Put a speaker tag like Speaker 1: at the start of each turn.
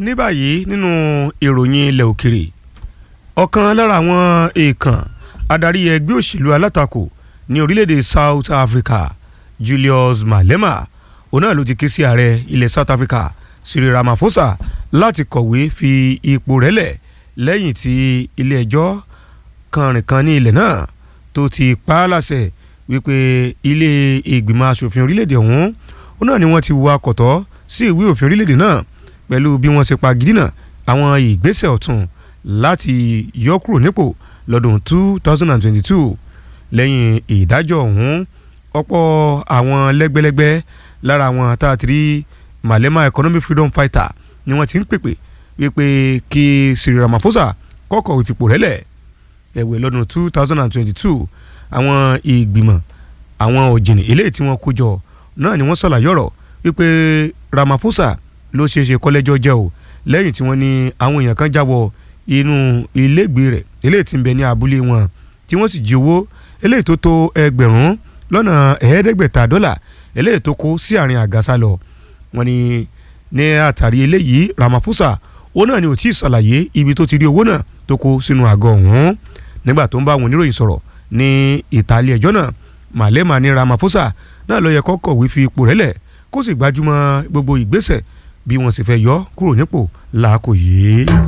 Speaker 1: ní báyìí nínú ìròyìn ilẹ̀ òkèrè ọ̀kan lára àwọn èèkàn adarí ẹgbẹ́ òṣèlú alátakò ní orílẹ̀-èdè South Africa Julius Malema òun náà ló ti ké sí ààrẹ ilẹ̀ South Africa Cyril Ramaphosa láti kọ̀wé fi ipò rẹ̀ lẹ̀ lẹ́yìn tí ilé ẹjọ́ kànrìnkan ní ilẹ̀ náà tó ti pa á láṣẹ wípé ilé ìgbìmọ̀ asòfin orílẹ̀-èdè ọ̀hún òun náà ni wọ́n ti wá kọ̀tọ́ sí ìwé òfin orílẹ̀-èdè náà pẹ̀lú bí wọ́n ṣe pa gidina àwọn ìgbésẹ̀ ọ̀tún láti yọ kúrò nípò lọ́dún 2022 lẹ́yìn ìdájọ́ ọ̀hún ọ̀pọ̀ àwọn lẹ́gbẹ́lẹ́gbẹ́ lára àwọn tá a ti rí Malema economic freedom fighter ni wọ́n ti ń pèpè wípé kí Cyril Ramaphosa kọ́kọ́ ìfipò rẹ́lẹ̀ ẹ̀wẹ̀ lọ́dún 2022 àwọn ìgbìmọ̀ àwọn òjìnì eléyìí tí wọ́n kó jọ náà ni wọ́n ṣàlàyé ọ̀rọ̀ wípé Ramaphosa ló ṣeé ṣe kọ́lẹ́jọ́ jẹ́ o lẹ́yìn tí wọ́n ní àwọn èèyàn kan jáwọ́ inú ilégbèé rẹ̀ eléyìí tí ń bẹ ní abúlé wọn tí wọ́n sì jí owó eléyìí tó tó ẹgbẹ̀rún lọ́nà ẹ̀ẹ́dẹ́gbẹ̀ta dọ́là eléyìí tó kó sí àárín àgàsà lọ wọ́n ní ní àtàrí eléyìí Ramaphosa ó náà ni ò tí ì ṣàlàyé ibi tó ti rí owó náà tó kó sínú àgọ́ ọ̀hún nígbà tó ń bá àwọn oníròyìn sọ̀rọ̀ ní ìtàlẹ̀ ẹjọ́ náà Malema ní Ramaphosa náà ló yẹ kó kọ̀wé fi ipò rẹ̀ lẹ̀ kó sì gbájúmọ́ gbogbo ìgbésẹ̀ bí wọ́n sì fẹ́ yọ kúrò nípò làákò yìí.